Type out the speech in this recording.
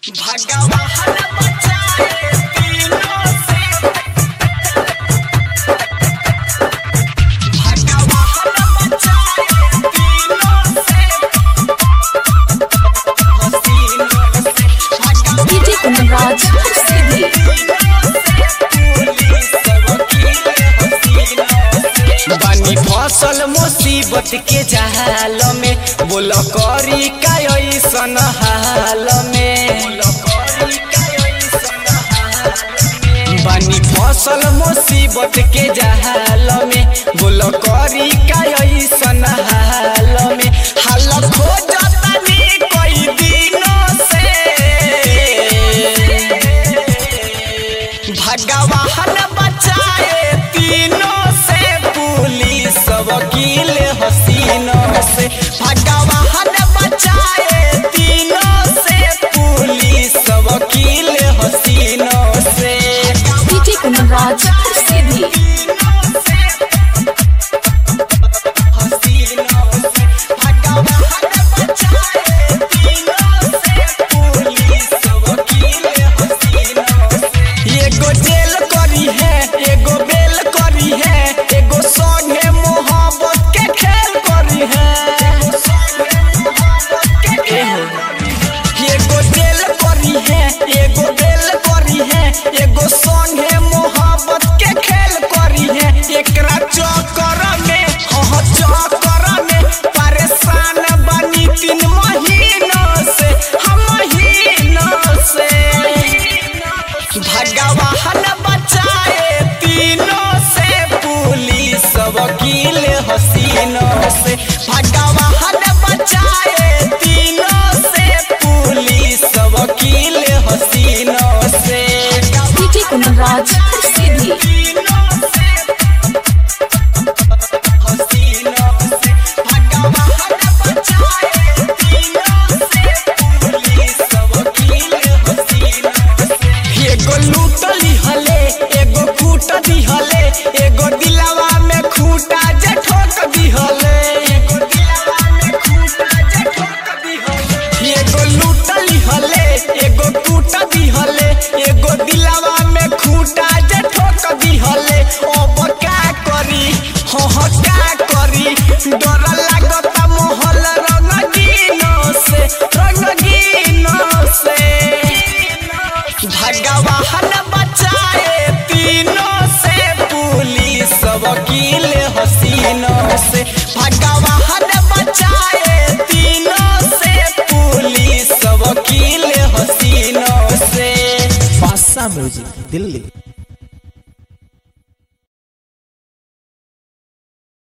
भगवान बचाए तीनों से भगवान बचाए तीनों से हसीनों से भगवान डीजे कुंदनराज सीधी बानी फसल मुसीबत के जहाल में बोल करी का ऐसन हाल में बानी फसल मुसीबत के जहाल में बोल करी का ऐसन हाल में हाल खोजतनी कई दिनों से भगवान बचाए तीनों से पुलिस वकील हसीनों से भगवान बचाए तीनों से पुलिस वकील हसीनों से डीजे कुंदनराज सीधी तीनों से हसीनों से भगवान बचाए तीनों से पुलिस वकील हसीनों से एगो जेल करी है एगो बेल करी है एगो संगे मोहब्बत के खेल करी है एगो जेल करी है एगो बेल करी है एगो संगे मोहब्बत के खेल करी है एकरा चक्कर में हाँ चक्कर में परेशान बनी तीन महीनों से हम महीनों से भगवान बचाए तीनों से पुलिस वकील हसीनों से भगवान बचाए तीनों से पुलिस वकील हसीनों से डीजे कुंदनराज सीधी तीनों से हसीनों से भगवान बचाए तीनों से पुलिस वकील हसीनों से एगो लूटली हले एगो कूट दिहले एगो दिलावा में खूंटा जे ठोक दिहले एगो दिलावा में खूंटा जे ठोक दिहले एगो लूटली हले एगो कूट दिहले एगो दिलावा में खूंटा जे ठोक दिहले अब का करी हो हो का करी डर लागता मोहल रंगीनो से रंगीनो से भगवान बचाए तीनों से पुलिस वकील हसीनों से भगवान बचाए तीनों से पुलिस वकील हसीनों से बादशाह म्यूजिक दिल्ली